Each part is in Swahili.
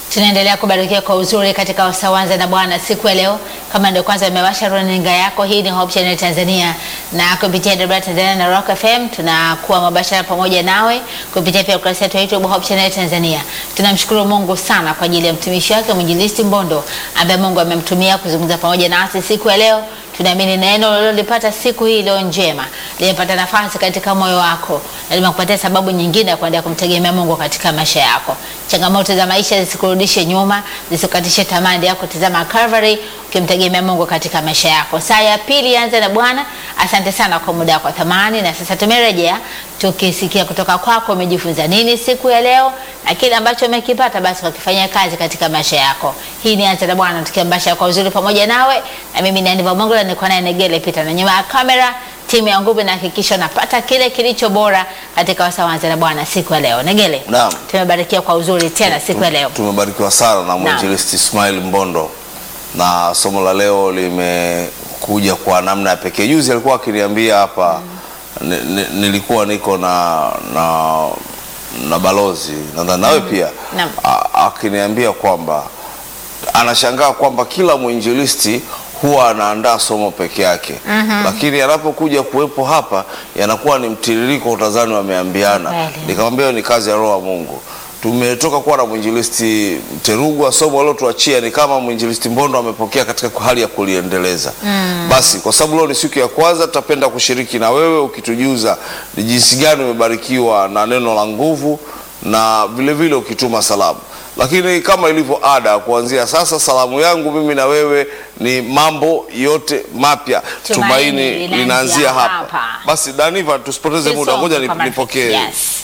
Tunaendelea kubarikiwa kwa uzuri katika Wasawanza na Bwana siku ya leo. Kama ndio kwanza umewasha runinga yako, hii ni Hope Channel Tanzania na kupitia Debra Tanzania na Rock FM tunakuwa mabashara pamoja nawe kupitia pia ukurasa wetu wa YouTube Hope Channel Tanzania. Tunamshukuru Mungu sana kwa ajili ya mtumishi wake mwinjilisti Mbondo ambaye Mungu amemtumia kuzungumza pamoja nasi siku ya leo. Tunaamini neno ulilolipata siku hii leo njema limepata nafasi katika moyo wako na limekupatia sababu nyingine ya kuendelea kumtegemea Mungu katika maisha yako. Changamoto za maisha zisikurudishe nyuma, zisikukatishe tamaa, endelea kutazama Calvary ukimtegemea Mungu katika maisha yako. Saa ya pili anza na Bwana. Asante sana kwa muda wako thamani, na sasa tumerejea tukisikia kutoka kwako umejifunza nini siku ya leo na kile ambacho umekipata basi kakifanyia kazi katika maisha yako. Hii ni anza na Bwana, tukiambasha kwa uzuri pamoja nawe, na mimi ni Aniva Mongola, niko naye Negele Peter, na nyuma ya kamera timu ya nguvu inahakikisha unapata kile kilicho bora katika Wasawanza na Bwana siku ya leo. Negele, Naam. tumebarikiwa kwa uzuri tena siku ya leo. Tumebarikiwa sana na mwinjilisti Ismail Mbondo na somo la leo limekuja kwa namna ya pekee. Juzi alikuwa akiniambia hapa ni- ni- nilikuwa niko na na, na balozi nadhani nawe pia Naam. a- akiniambia kwamba anashangaa kwamba kila mwinjilisti huwa anaandaa somo peke yake lakini anapokuja kuwepo hapa yanakuwa ni mtiririko utazani wameambiana. Kweli. Nikamwambia hiyo ni kazi ya Roho wa Mungu. Tumetoka kuwa na mwinjilisti Mterugwa, somo aliotuachia ni kama mwinjilisti Mbondo amepokea katika hali ya kuliendeleza. Basi kwa sababu leo ni siku ya kwanza, tutapenda kushiriki na wewe ukitujuza ni jinsi gani umebarikiwa na neno la nguvu na vile vile ukituma salamu. Lakini kama ilivyo ada, kuanzia sasa salamu yangu mimi na wewe ni mambo yote mapya. Tumaini Tumaini linaanzia linaanzia hapa. hapa. Basi Daniva, tusipoteze muda, Tusome ngoja kama- nipokee. Yes.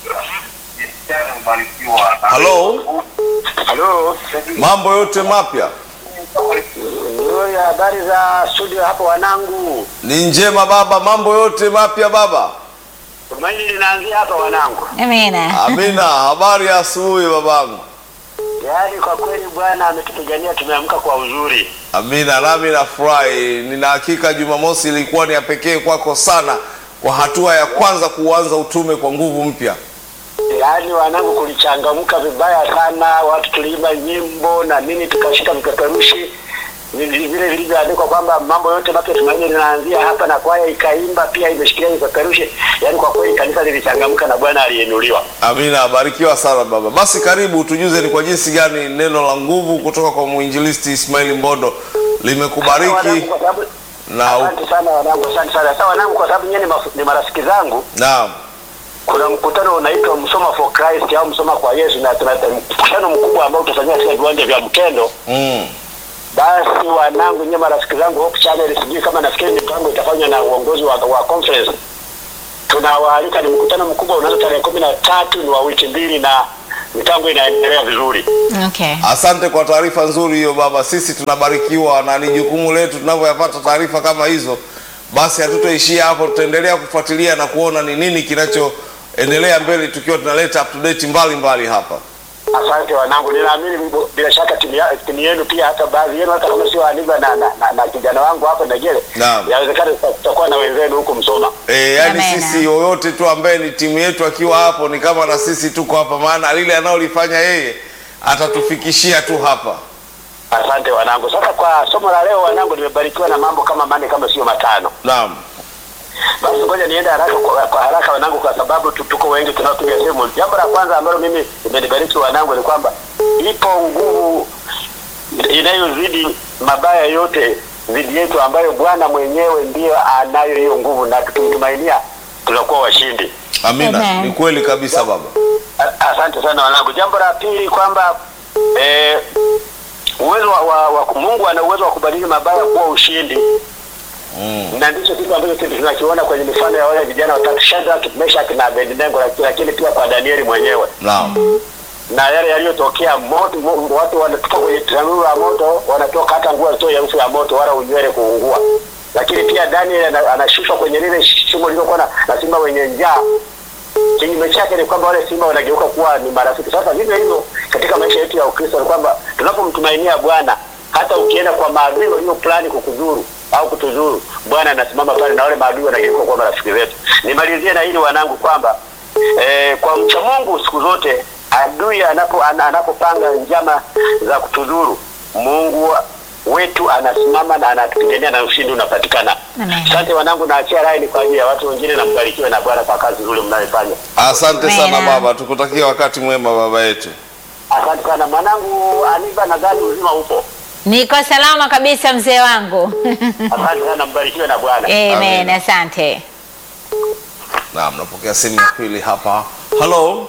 Halo, Halo. mambo yote mapya Nzuri, habari za studio hapo wanangu. ni njema baba, mambo yote mapya baba. Tumaini linaanzia hapa wanangu. Amina. Amina, habari ya asubuhi babangu. Yaani kwa kweli Bwana ametupigania tumeamka kwa uzuri. Amina, nami nafurahi. Nina hakika Jumamosi ilikuwa ni ya pekee kwako sana, kwa hatua ya kwanza kuanza utume kwa nguvu mpya. Yaani wanangu kulichangamka vibaya sana, watu tuliimba nyimbo na nini tukashika vipeperushi vile vile vilivyoandikwa kwamba mambo yote mapya tumaini linaanzia hapa, na kwaya ikaimba pia imeshikilia vipeperushi. Yaani kwa kweli kanisa lilichangamka na Bwana alienuliwa. Amina, barikiwa sana baba. Basi karibu tujuze ni kwa jinsi gani neno la nguvu kutoka kwa mwinjilisti Ismail Mbondo Wanangu, limekubariki kwa sababu na u- asante sana wanangu, asante sana. Sasa wanangu, kwa sababu nyinyi ni maf- ni marafiki zangu naam. kuna mkutano unaitwa Msoma for Christ au Msoma kwa Yesu, na tuna mkutano mkubwa ambao utafanyika katika viwanja vya Mkendo. Mm. Basi wanangu, nyie marafiki zangu Hope Channel, sijui kama nafikiri mipango itafanywa na uongozi wa, wa conference. Tunawaalika, ni mkutano mkubwa unaanza tarehe kumi na tatu, ni wa wiki mbili na mipango inaendelea vizuri. Okay. Asante kwa taarifa nzuri hiyo baba, sisi tunabarikiwa na ni jukumu letu tunavyoyapata taarifa kama hizo. Basi hatutoishia hapo, tutaendelea kufuatilia na kuona ni nini kinachoendelea mbele, tukiwa tunaleta up to date mbalimbali hapa. Asante wanangu, ninaamini bila- bila shaka timu ya- timu yenu pia, hata baadhi yenu, hata kama sio Aniva na, na, na, na kijana wangu hapa Negele, Naam. yawezekana tutakuwa na wenzenu huko Msoma. E, yani Amena. sisi yoyote tu ambaye ni timu yetu akiwa hapo ni kama na sisi tuko hapa, maana lile analolifanya yeye atatufikishia tu hapa. Asante wanangu. Sasa kwa somo la leo wanangu, nimebarikiwa na mambo kama manne kama sio matano. Naam, Basi ngoja niende haraka kwa, kwa haraka wanangu, kwa sababu tu- tuko wengi tunaopiga simu. Jambo la kwanza ambalo mimi imenibariki wanangu ni kwamba ipo nguvu inayozidi mabaya yote dhidi yetu, ambayo Bwana mwenyewe ndiyo anayo hiyo nguvu, na tukimtumainia tunakuwa washindi. amina. Amen. Ni kweli kabisa baba. A- Asante sana wanangu. Jambo la pili kwamba eh, uwezo wa, wa, wa Mungu ana uwezo wa kubadili mabaya kuwa ushindi Mm. na ndicho kitu ambacho sisi tunakiona kwenye mifano ya wale vijana watatu Shadrach, Meshach na Abednego, lakini- lakini pia kwa Danieli mwenyewe Naam, na yale yaliyotokea moto, mo- watu wanatoka kwenye tanuru la moto, wanatoka hata nguo zitoe harufu ya moto wala unywele kuungua. Lakini pia Daniel ana- anashushwa kwenye lile shimo lililokuwa na, na simba wenye njaa. Kinyume chake ni kwamba wale simba wanageuka kuwa ni marafiki. Sasa vivyo hivyo katika maisha yetu ya Ukristo ni kwamba tunapomtumainia Bwana, hata ukienda kwa maadui walio plani kukudhuru au kutudhuru, Bwana anasimama pale na wale maadui wanageuka kuwa marafiki zetu. Nimalizie na hili wanangu kwamba eh, kwa mcha Mungu siku zote adui anapo ana- anapopanga njama za kutudhuru, Mungu wetu anasimama na anatupigania na ushindi unapatikana. Amen. Asante wanangu, naachia rai ni kwa ajili ya watu wengine, na mbarikiwe na Bwana kwa kazi nzuri mnayofanya. Asante sana Amina. baba, tukutakia wakati mwema baba yetu. Asante sana mwanangu Aniva, nadhani uzima upo. Niko salama kabisa mzee wangu. Asante sana, mbarikiwe na Bwana. Amen, Amina. asante. Naam, napokea simu ya pili hapa. Hello.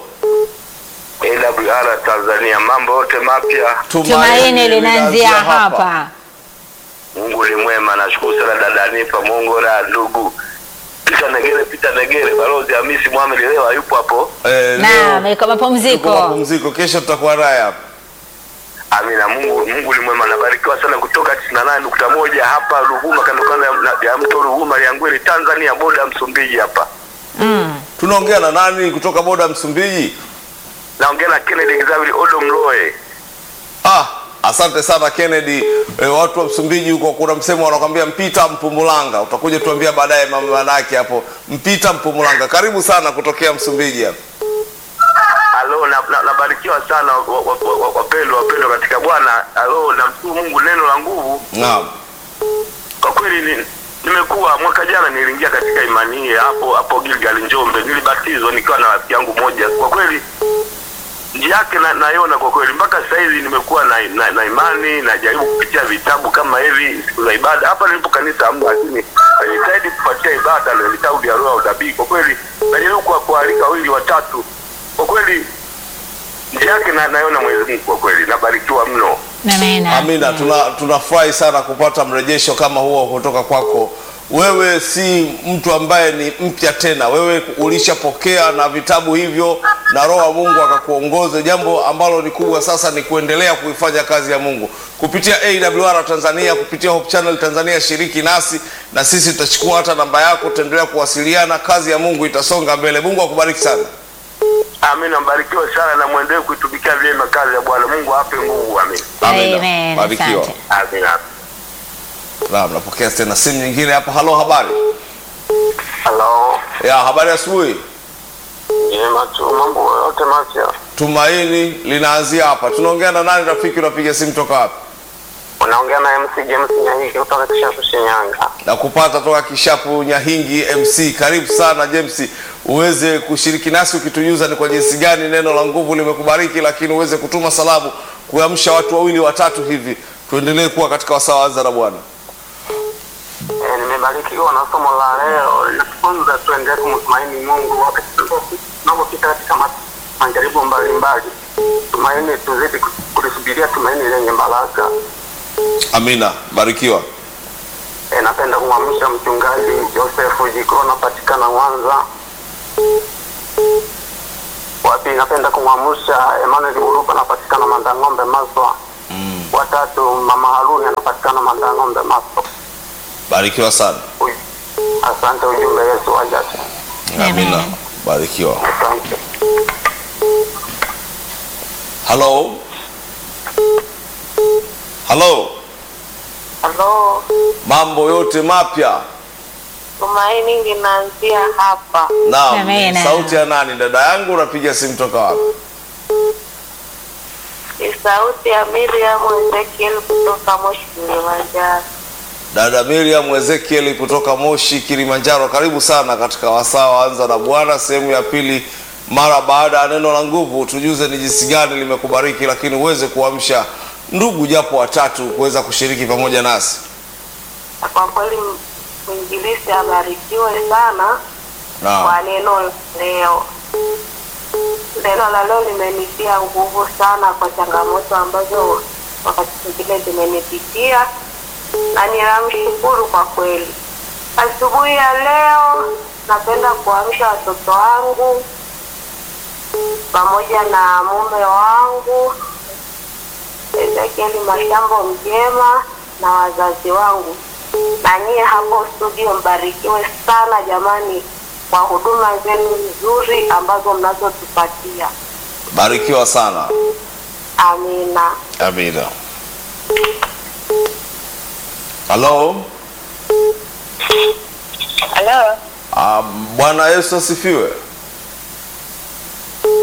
AWR Tanzania, mambo yote mapya. Tumaini linaanzia hapa. Mungu ni mwema, nashukuru sana dada Nipa Mungu na ndugu Pita Negere, Pita Negere, balozi Hamisi Mohamed leo hayupo hapo. Eh, Naam, leo iko tuko mapumziko. mapumziko, kesho tutakuwa naye hapa. Amina, Mungu Mungu ni mwema, nabarikiwa sana kutoka 98.1 hapa Ruvuma, kando kando ya- na- ya mto Ruvuma Liangweli, Tanzania, boda Msumbiji hapa. Mm. Tunaongea na nani kutoka boda Msumbiji? Naongea na Kennedy Xavier Odo Mloe. Ah, asante sana Kennedy. E, watu wa Msumbiji huko kuna msemo wanakwambia mpita Mpumulanga. Utakuja tuambia baadaye maana yake hapo. Mpita Mpumulanga. Karibu sana kutokea Msumbiji hapa. Alo, na- na- nabarikiwa sana wa- wa- wa- wa- wapendwa wapendwa katika Bwana. Alo, namshukuru Mungu, neno la nguvu Naam. kwa kweli ni, nimekuwa mwaka jana niliingia katika imani hii hapo hapo Gilgal Njombe, nilibatizwa nikiwa na rafiki yangu moja. Kwa kweli njia yake na, naiona kwa kweli mpaka sasa hivi nimekuwa na, na, na imani najaribu kupitia vitabu kama hivi siku za ibada. Hapa nilipo kanisa hamna, lakini najitahidi kupatia ibada na vitabu vya roho ya unabii. Kwa kweli najaribu kwa kualika wawili watatu, kwa kweli njia yake na, naiona Mwenyezi Mungu, kwa kweli nabarikiwa mno. Amina. Amina, tuna tunafurahi sana kupata mrejesho kama huo kutoka kwako. Wewe si mtu ambaye ni mpya tena, wewe ulishapokea na vitabu hivyo na Roho wa Mungu akakuongoza. Jambo ambalo ni kubwa sasa ni kuendelea kuifanya kazi ya Mungu kupitia AWR Tanzania, kupitia Hope Channel Tanzania. Shiriki nasi na sisi tutachukua hata namba yako, tutaendelea kuwasiliana. Kazi ya Mungu itasonga mbele. Mungu akubariki sana. Amina, mbarikiwe sana na mwendelee kuitumikia vyema kazi ya Bwana. Mungu ape nguvu. Amina. Amen. Amina, barikiwa. Asante. Amina. Naam, napokea tena simu nyingine hapa. Halo, habari Halo. ya habari ya asubuhi. Jema tu, mambo yote mapya. Tumaini linaanzia hapa. Tunaongea na nani rafiki? Unapiga simu toka wapi? Unaongea na MC James Nyahiki kutoka Kishapu Shinyanga. Na kupata toka Kishapu Nyahingi MC. Karibu sana James, uweze kushiriki nasi ukitujuza ni kwa jinsi gani neno la nguvu limekubariki, lakini uweze kutuma salamu kuamsha watu wawili watatu hivi, tuendelee kuwa katika wasaa wa Anza na Bwana. E, nimebarikiwa na somo la leo linatufunza tuendelee kumtumaini Mungu wakati tunapopita katika ma- majaribu mbalimbali. Tumaini, tuzidi kulisubiria tumaini lenye baraka. Amina, barikiwa. E, napenda kumwamsha mchungaji Joseph Jiko napatikana Mwanza. Wapi, napenda kumwamsha Emmanuel Buruka anapatikana Mandang'ombe Maswa. Watatu, mama Haruni anapatikana Mandang'ombe Maswa. Barikiwa sana. Uj- Asante, ujumbe Yesu wajasi. Amina, Amen. barikiwa. Asante. Halo, halo, Halo, mambo yote mapya? tumaini linaanzia hapa. Naam, Amina. sauti ya nani? Dada yangu, unapiga simu toka wapi? Ni sauti ya Miriam Ezekiel kutoka Moshi, Kilimanjaro. Dada Miriam Ezekiel kutoka Moshi, Kilimanjaro, karibu sana katika wasaa wa Anza na Bwana sehemu ya pili. Mara baada ya neno la nguvu, tujuze ni jinsi gani limekubariki, lakini uweze kuamsha ndugu japo watatu kuweza kushiriki pamoja nasi. Kwa kweli mwinjilisi abarikiwe sana Naam, kwa neno la leo. Neno la leo limenitia nguvu sana kwa changamoto ambazo wakati mwingine zimenipitia, na ninamshukuru kwa kweli. Asubuhi ya leo napenda kuamsha watoto wangu pamoja na mume wangu Ezekieli Mashambo Mjema na wazazi wangu, na nyie hapo studio mbarikiwe sana jamani, kwa huduma zenu nzuri ambazo mnazotupatia. barikiwa sana. Amina. Amina. Halo, Halo. Ah, Bwana Yesu asifiwe. Amina.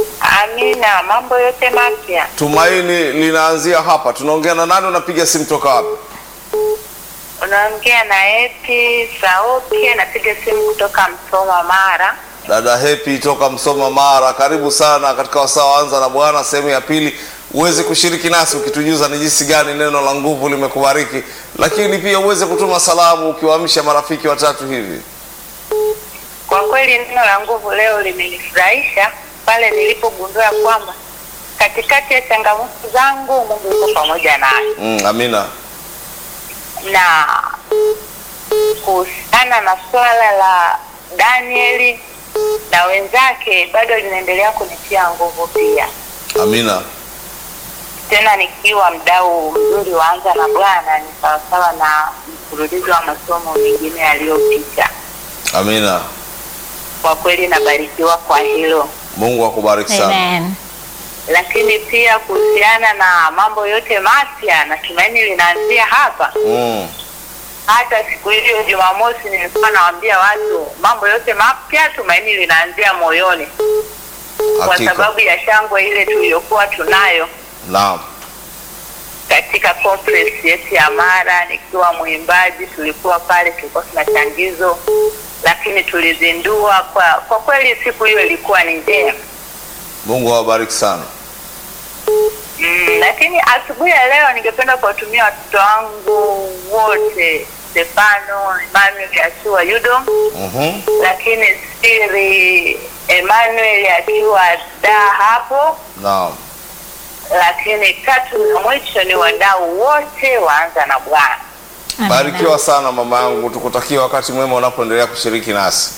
Amina, mambo yote mapya. Tumaini linaanzia hapa. Tunaongea na nani? Unapiga simu toka wapi? Unaongea na Eti Sauki, anapiga simu kutoka Msoma, Mara. Dada Happy toka Msoma Mara, karibu sana katika wasaa wa Anza na Bwana sehemu ya pili, uweze kushiriki nasi ukitujuza ni jinsi gani neno la nguvu limekubariki, lakini pia uweze kutuma salamu ukiwaamsha marafiki watatu hivi. Kwa kweli neno la nguvu leo limenifurahisha pale nilipogundua kwamba katikati ya changamoto zangu Mungu yuko pamoja nami, Mm, amina. na kuhusiana na swala la Danieli na wenzake bado linaendelea kunitia nguvu pia, Amina. tena nikiwa mdau mzuri wa Anza na Bwana, ni sawasawa na mfululizo wa masomo mengine yaliyopita. Amina. Kwa kweli nabarikiwa kwa hilo. Mungu akubariki sana. Amen. lakini pia kuhusiana na mambo yote mapya na tumaini linaanzia hapa. Mm. Hata siku hiyo Jumamosi nilikuwa nawaambia watu mambo yote mapya, tumaini linaanzia moyoni, kwa Hakika. sababu ya shangwe ile tuliyokuwa tunayo Naam. katika conference yetu ya Mara. Nikiwa mwimbaji, tulikuwa pale, tulikuwa tuna changizo, lakini tulizindua. Kwa kwa kweli siku hiyo ilikuwa ni njema. Mungu awabariki sana. Mm, lakini asubuhi ya leo ningependa kuwatumia watoto wangu wote Stefano, Emmanuel akiwa Yudo, Mhm. lakini Siri Emmanuel akiwa da hapo, Naam. lakini tatu na mwisho ni wadau wote waanza na Bwana. Amen. Barikiwa sana mama yangu, tukutakia wakati mwema unapoendelea kushiriki nasi.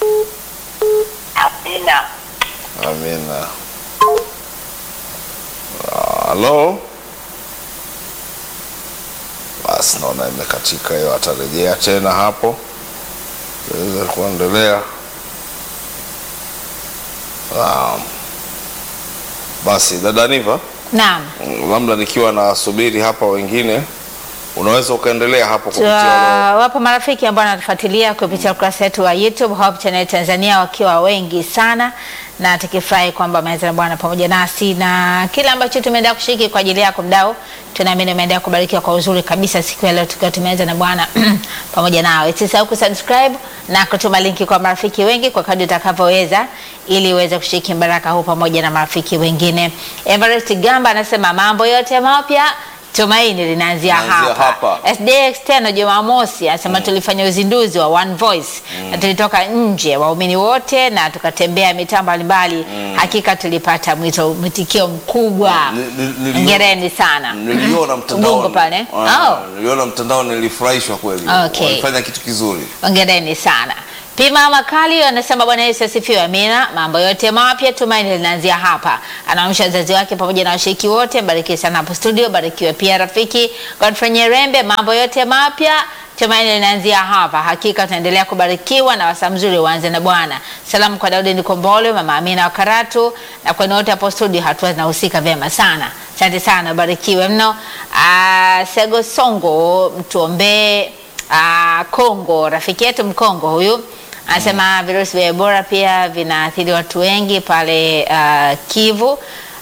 Amina. Amina. Halo. Basi naona imekatika hiyo, atarejea tena hapo tuweze kuendelea. Naam. Basi dada Niva, Naam. mm, labda nikiwa nasubiri hapa wengine, unaweza ukaendelea hapo kupitia Tua- wapo marafiki ambao wanatufuatilia kupitia ukurasa wetu wa YouTube Hope Channel Tanzania wakiwa wengi sana, na tukifurahi kwamba wameweza na Bwana pamoja nasi na kile ambacho tumeendelea kushiriki kwa ajili yako mdau, tunaamini umeendelea kubarikiwa kwa uzuri kabisa siku ya leo tukiwa tumeweza na Bwana pamoja nawe. Usisahau kusubscribe na kutuma linki kwa marafiki wengi kwa kadri utakavyoweza, ili uweze kushiriki baraka huu pamoja na marafiki wengine. Everest Gamba anasema mambo yote mapya tumaini linaanzia Linaanzia hapa. hapa. SDA External Jumamosi anasema tulifanya uzinduzi wa One Voice na tulitoka nje waumini wote na tukatembea mitaa mbalimbali. Hakika tulipata mwito mwitikio mkubwa. Ni- ni- niliona- Hongereni sana. Niliona mtandaoni. Ubungo pale. Ah, Oh. Niliona mtandaoni nilifurahishwa kweli. Okay. Walifanya kitu kizuri. Hongereni sana. Pima Makali anasema Bwana Yesu asifiwe, amina. Mambo yote mapya tumaini linaanzia hapa. Anaamsha wazazi wake pamoja na washiriki wote. Barikiwe sana hapo studio, barikiwe pia rafiki Godfrey Nyerembe. Mambo yote mapya tumaini linaanzia hapa. Hakika tunaendelea kubarikiwa na wasaa mzuri uanze na Bwana. Salamu kwa Daudi Nikombole, mama Amina wa Karatu na kwenu wote hapo studio, hatua zinahusika vyema sana. Asante sana, barikiwe mno. Ah, Sego Songo mtuombee Ah, Kongo, rafiki yetu Mkongo huyu anasema virusi vya Ebola pia vinaathiri watu wengi pale ah, Kivu.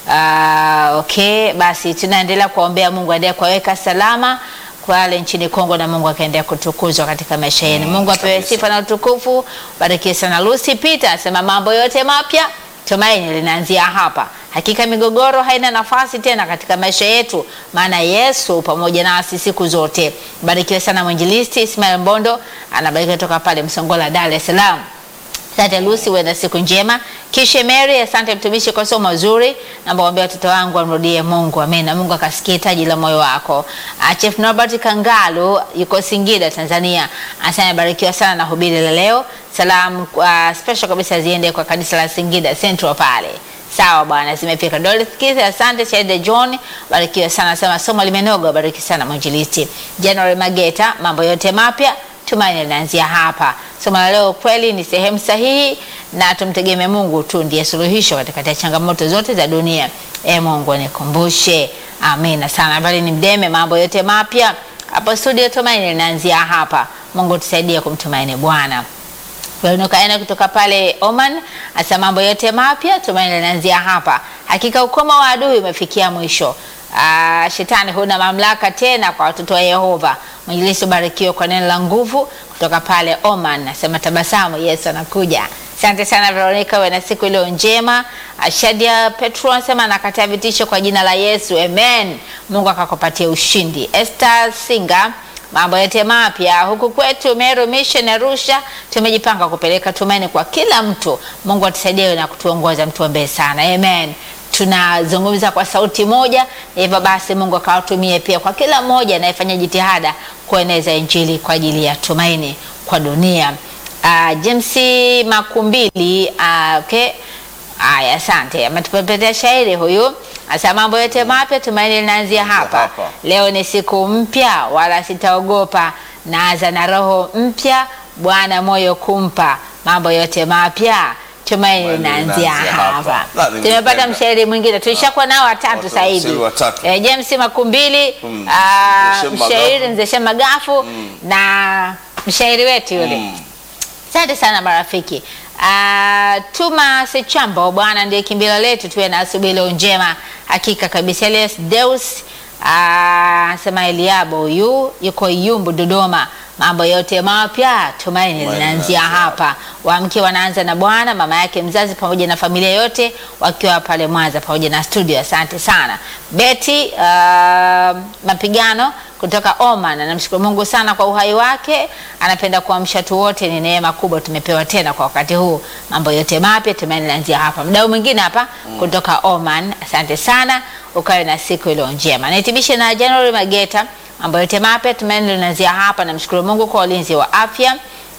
Ah, okay, basi tunaendelea kuwaombea Mungu aendelee kuwaweka salama kwa wale nchini Kongo na Mungu akaendelea kutukuzwa katika maisha yenu. Mungu apewe kabisa. sifa na utukufu. Barikiwe sana. Lucy Peter anasema mambo yote mapya tumaini linaanzia hapa. Hakika migogoro haina nafasi tena katika maisha yetu, maana Yesu pamoja nasi siku zote. Barikiwe sana mwinjilisti Ismail Mbondo, anabarikiwa toka pale Msongola, Dar es Salaam. Asante Lucy, uwe na siku njema. Kishe Mary, asante mtumishi kwa somo zuri. Naomba waambie watoto wangu wamrudie Mungu. Amen. Na Mungu akasikie hitaji la moyo wako. Ah, Chief Norbert Kangalu yuko Singida, Tanzania. Asante barikiwa sana na hubiri la leo. Salamu uh, special kabisa ziende kwa kanisa la Singida Central pale. Sawa bwana, zimefika. Dorothy Kithi, asante. Chaide John, barikiwa sana. Sema somo limenoga, bariki sana mwinjilisti. January Mageta, mambo yote mapya tumaini linaanzia hapa. Somo la leo kweli ni sehemu sahihi, na tumtegemee Mungu tu ndiye suluhisho katikati ya changamoto zote za dunia. E Mungu nikumbushe. Amina sana. Bali ni mdeme, mambo yote mapya hapo studio. Tumaini linaanzia hapa. Mungu tusaidie kumtumaini Bwana. Veronica Ena kutoka pale Oman asa mambo yote mapya tumaini linaanzia hapa. Hakika ukoma wa adui umefikia mwisho. Ah, shetani huna mamlaka tena kwa watoto wa Yehova. Mwinjilisti ubarikiwe kwa neno la nguvu kutoka pale Oman. Nasema tabasamu, Yesu anakuja. Asante sana Veronica, uwe na siku iliyo njema. Shadia Petro anasema anakataa vitisho kwa jina la Yesu, amen. Mungu akakupatia ushindi. Esther Singa mambo yote mapya huku kwetu Meru Mission Arusha, tumejipanga kupeleka tumaini kwa kila mtu. Mungu atusaidie na kutuongoza, mtuombee sana, amen. Tunazungumza kwa sauti moja, na hivyo basi Mungu akawatumie pia kwa kila mmoja anayefanya jitihada kueneza Injili kwa ajili ya tumaini kwa dunia. Uh, James Makumbili uh, okay. Aya, asante. Ametupepetea shairi huyu. Asa mambo yote mapya tumaini linaanzia hapa. hapa. Leo ni siku mpya, wala sitaogopa. Naanza na roho mpya, Bwana moyo kumpa. Mambo yote mapya tumaini Tumaini linaanzia linaanzia hapa. hapa. Na, nimependa. Tumepata mshairi mwingine, tulishakuwa nao watatu Watu- sasa hivi. washairi watatu. Eh, James Makumbili, Mm. ah, Mzee Shema mshairi Magafu. Mzee Shema Magafu na mshairi wetu yule Mm. Asante sana marafiki. Uh, Tuma Sechambo, Bwana ndiye kimbilio letu, tuwe na asubuhi leo njema. Hakika kabisa. Elias Deus anasema Eliabo huyu yuko Iyumbu Dodoma, mambo yote mapya tumaini Tumaini linaanzia linaanzia hapa. Wamke wanaanza na Bwana, mama yake mzazi pamoja na familia yote wakiwa pale Mwanza pamoja na studio. Asante sana Betty uh, mapigano kutoka Oman anamshukuru Mungu sana kwa uhai wake. Anapenda kuamsha tu wote, ni neema kubwa tumepewa tena kwa wakati huu. Mambo yote mapya tumaini linaanzia hapa. Mdau mwingine hapa kutoka Oman, asante sana, ukawe na siku iliyo njema. Nahitimishe na January Mageta, mambo yote mapya tumaini linaanzia hapa. Namshukuru Mungu kwa ulinzi wa afya.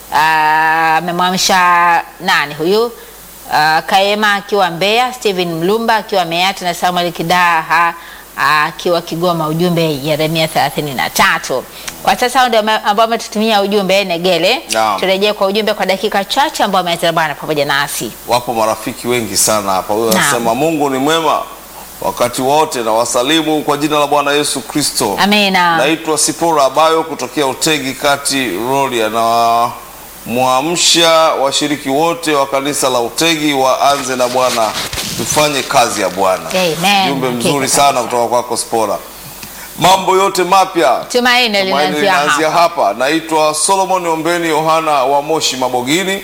Ah, amemwamsha nani huyu? Uh, Kaema akiwa Mbeya, Steven Mlumba akiwa Meatu na Samuel Kidaha akiwa Kigoma. Ujumbe Yeremia 33. Kwa sasa hao ndio ambao wametutumia ujumbe Negele. Naam. Turejee kwa ujumbe kwa dakika chache ambao ameanza Bwana pamoja nasi. Wapo marafiki wengi sana hapa. Huyo Naam. anasema Mungu ni mwema wakati wote, na wasalimu kwa jina la Bwana Yesu Kristo. Amina. Naitwa Sipora Abayo kutokea Utegi Kati Rolia, na mwamsha washiriki wote wa kanisa la Utegi waanze na Bwana, tufanye kazi ya Bwana. Amen. Jumbe mzuri Hakika sana kabisa. kutoka kwako Spora. Mambo yote mapya Tumaini Tumaini linaanzia linaanzia hapa. hapa. Naitwa Solomon Ombeni Yohana wa Moshi Mabogini.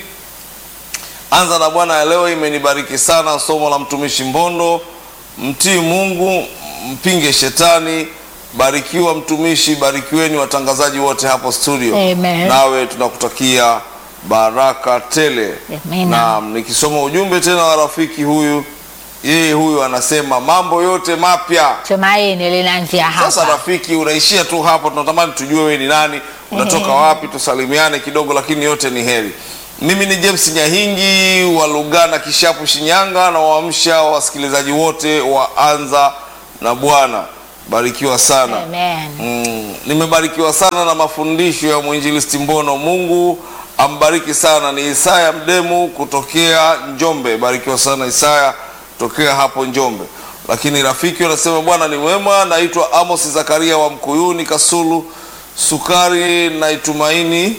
Anza na Bwana ya leo imenibariki sana. Somo la mtumishi Mbondo, mtii Mungu, mpinge shetani. Barikiwa mtumishi, barikiweni watangazaji wote hapo studio. Amen. Nawe tunakutakia baraka tele. Amen. Na nikisoma ujumbe tena wa rafiki huyu, yeye huyu anasema mambo yote mapya Tumaini linaanzia sasa hapa. rafiki, unaishia tu hapo. Tunatamani tujue wewe ni nani, unatoka wapi, tusalimiane kidogo, lakini yote ni heri. Mimi ni James Nyahingi wa Lugana Kishapu, Shinyanga, na waamsha wasikilizaji wote wa Anza na Bwana. Barikiwa sana. Amen. Mm, nimebarikiwa sana na mafundisho ya mwinjilisti Mbono. Mungu ambariki sana. Ni Isaya Mdemu kutokea Njombe. Barikiwa sana Isaya tokea hapo Njombe. Lakini rafiki wanasema Bwana ni wema. Naitwa Amos Zakaria wa Mkuyuni Kasulu Sukari. Naitumaini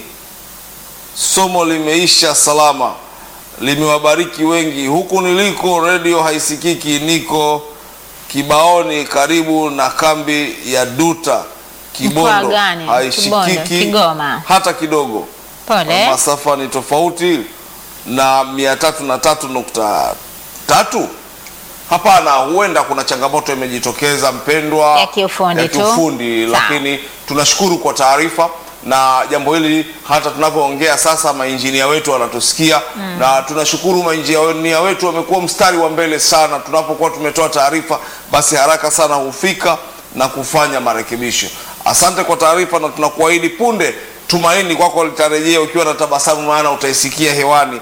somo limeisha salama, limewabariki wengi. Huku niliko redio haisikiki, niko Kibaoni karibu na kambi ya Duta Kibondo, Mkoa gani? Kibondo, haishikiki Kigoma. hata kidogo. Pole. Masafa ni tofauti na mia tatu na tatu nukta tatu. Hapana, huenda kuna changamoto imejitokeza mpendwa, Ya kiufundi ya tu. kiufundi, Sawa. lakini tunashukuru kwa taarifa na jambo hili. Hata tunavyoongea sasa, mainjinia wetu wanatusikia na tunashukuru mainjinia wetu wamekuwa mstari wa mbele sana. Tunapokuwa tumetoa taarifa, basi haraka sana hufika na kufanya marekebisho. Asante kwa taarifa, na tunakuahidi punde tumaini kwako litarejea ukiwa na tabasamu, maana utaisikia hewani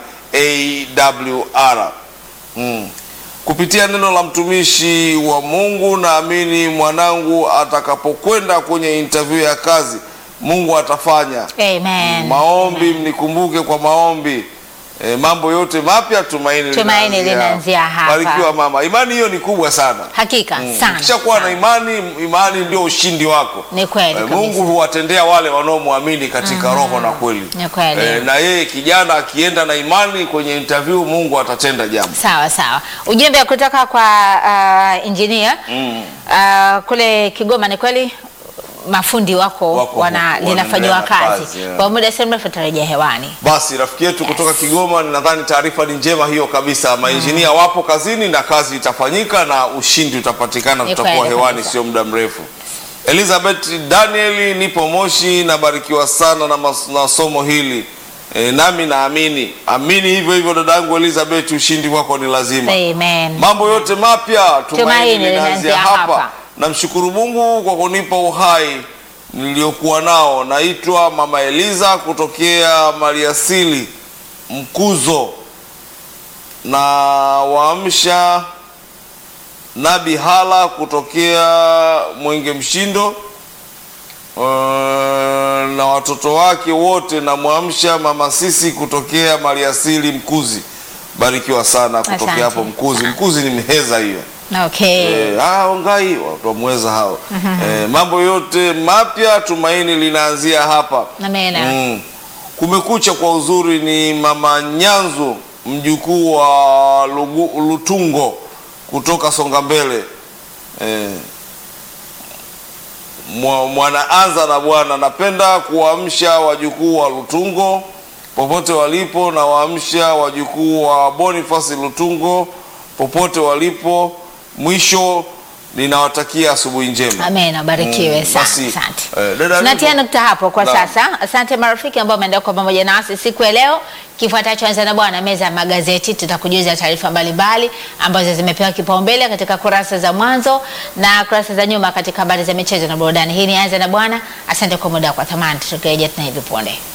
AWR mm. Kupitia neno la mtumishi wa Mungu, naamini mwanangu atakapokwenda kwenye interview ya kazi, Mungu atafanya Amen. maombi. Mnikumbuke kwa maombi. E, mambo yote mapya tumaini, Tumaini linaanzia hapa. Barikiwa mama, imani hiyo ni kubwa sana. Hakika Mm. sana. Ukishakuwa na sana. imani, imani ndio ushindi wako. Ni kweli Eh, kabisa. Mungu huwatendea wale wanaomwamini katika roho na kweli. Ni kweli. Eh, na yeye kijana akienda na imani kwenye interview, Mungu atatenda jambo. Sawa sawa. Ujumbe kutoka kwa uh, engineer Mm. uh, kule Kigoma, ni kweli mafundi wako, Wako wana huko, linafanyiwa wanaendelea na kazi, kazi, yeah. kwa muda si mrefu tutarejea hewani. Basi rafiki yetu kutoka Kigoma, nadhani taarifa ni njema hiyo kabisa. Mainjinia wapo kazini na kazi itafanyika na ushindi utapatikana, Ni tutakuwa kweli hewani kabisa. sio muda mrefu. Elizabeth Daniel, nipo Moshi, nabarikiwa sana na, mas, na somo hili e, nami naamini amini hivyo hivyo dadangu Elizabeth, ushindi wako ni lazima. Amen. Mambo yote mapya Tumaini tumaini linaanzia linaanzia hapa. hapa. Namshukuru Mungu kwa kunipa uhai niliokuwa nao. Naitwa Mama Eliza kutokea Maliasili Mkuzo, na waamsha Nabi Hala kutokea Mwenge Mshindo uh, na watoto wake wote. Namwamsha Mama Sisi kutokea Maliasili Mkuzi. Barikiwa sana kutokea Asante. hapo Mkuzi. Mkuzi ni mheza hiyo. Okay. Eh, ah, ongai watu wamweza hao. Eh, mambo yote mapya tumaini linaanzia hapa. Amen. Mm. Kumekucha kwa uzuri ni Mama Nyanzu mjukuu wa Lugu, Lutungo kutoka Songa Mbele. Eh, mwa- mwanaanza na Bwana, napenda kuwaamsha wajukuu wa Lutungo popote walipo, na waamsha wajukuu wa Boniface Lutungo popote walipo. Mwisho ninawatakia asubuhi njema. Amen, abarikiwe Mm, sana. basi, Asante. eh, dada Tunatia Nico. nukta hapo kwa Naam. sasa. Asante marafiki ambao wameendelea kwa pamoja nasi siku ya leo. Kifuatacho anza na bwana meza ya magazeti, tutakujuza taarifa mbalimbali ambazo zimepewa kipaumbele katika kurasa za mwanzo na kurasa za nyuma katika habari za michezo na burudani. Hii ni anza na bwana. Asante kwa muda wako wa thamani, tukirejea tena hivi punde.